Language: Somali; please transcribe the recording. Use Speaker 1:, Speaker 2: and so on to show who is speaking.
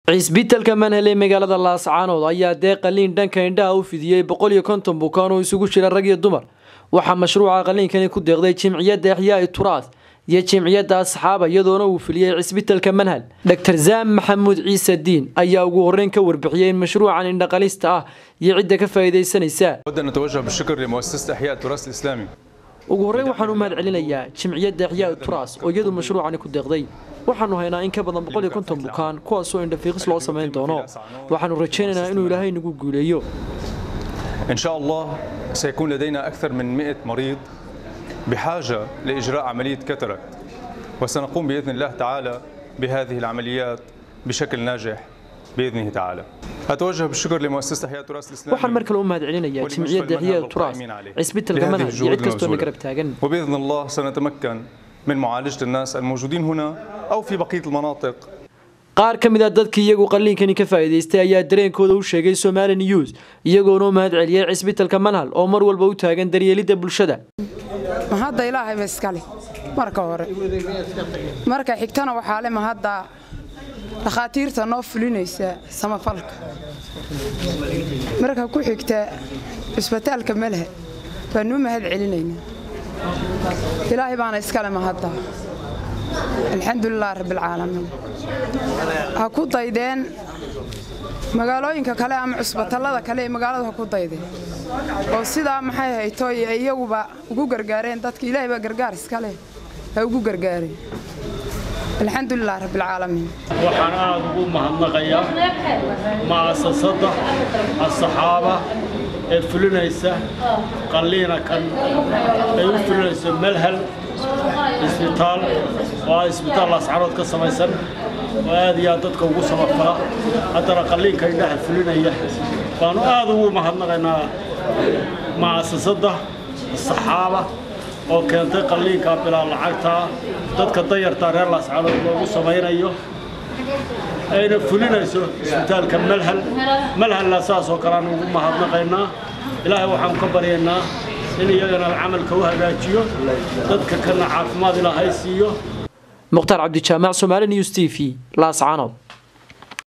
Speaker 1: cisbitalka manhel ee magaalada laascaanood ayaa deeq qaliin dhanka indhaha u fidiyey boqol iyo konton bukaan oo isugu jira rag iyo dumar waxaa mashruuca qaliinkani ku deeqday jimciyadda axyaai turaas iyo jimciyadda asxaaba iyadoona uu filiyey cisbitalka manhal dor zaam maxamuud ciise diin ayaa ugu horeyn ka warbixiyey in mashruucan indhaqalista ah iyo cidda ka faa'iidaysanaysa ugu horreyn waxaan u mahad celinayaa jimciyadda axyaai turaas oo iyadu mashruucani ku deeqday waxaanu haynaa in ka badan boqol iyo konton bukaan kuwaasoo indhafiiqis loo samayn doono waxaanu rajaynaynaa inuu ilaahay nagu guuleeyo
Speaker 2: إن شاء الله سيكون لدينا أكثر من 100 مريض بحاجة لإجراء عملية كاتاراكت وسنقوم بإذن الله تعالى بهذه العمليات بشكل ناجح بإذنه تعالى أتوجه بالشكر لمؤسسة أحياء التراث الإسلامي
Speaker 1: waxaan mar kale u mahad celinayaa jimciyadda axyaai turaas cisbitalka manhal iyo cid kastoo na garab taagan
Speaker 2: وبإذن الله سنتمكن من معالجة الناس الموجودين هنا أو في بقية المناطق
Speaker 1: qaar ka mid a dadkii iyagu qaliinkani ka faa'iidaystay ayaa dareenkooda u sheegay Somali News iyagoona u mahad celiyay cisbitalka Manhal oo mar walba u taagan daryeelidda bulshada
Speaker 3: mahadda ilaahay ba iskale marka hore marka xigtana waxaa le mahadda dhakhaatiirta noo fulinaysa samafalka marka ku xigta cisbitaalka melhe baanu u mahad celinaynaa ilaahay baana iskale mahadda alxamdulilah rabbilcaalamiin ha ku daydeen magaalooyinka kale ama cusbatallada kale ee magaaladu ha ku daydeen oo sidaa maxay hayto iyaguba ugu gargaareen dadka ilaahay baa gargaar iska leh ha ugu gargaareen alxamdulilah rabbilcaalamiin
Speaker 4: waxaan aad ugu mahadnaqayaa ma'asasadda asxaaba ee fulinaysa qalliina kan ay u fulinayso melhal isbitaal oo ah isbitaal laascarood ka samaysan oo aad iyo aad dadka ugu samafala haddana qalliinka indhaha fulinaya baanu aad ugu mahadnaqaynaa ma'asasadda saxaaba oo keentay qalliinka bilaa lacagtaa dadka dayartaa reer laascarood loogu samaynayo ayna fulinayso isbitaalka malhal malhalna saasoo kale aan ugu mahadnaqaynaa ilaahay waxaan ka baryaynaa in iyagana camalka u hagaajiyo dadka kana caafimaad ilaahay siiyo
Speaker 1: mukhtaar cabdijaamac Somali News TV laascaanood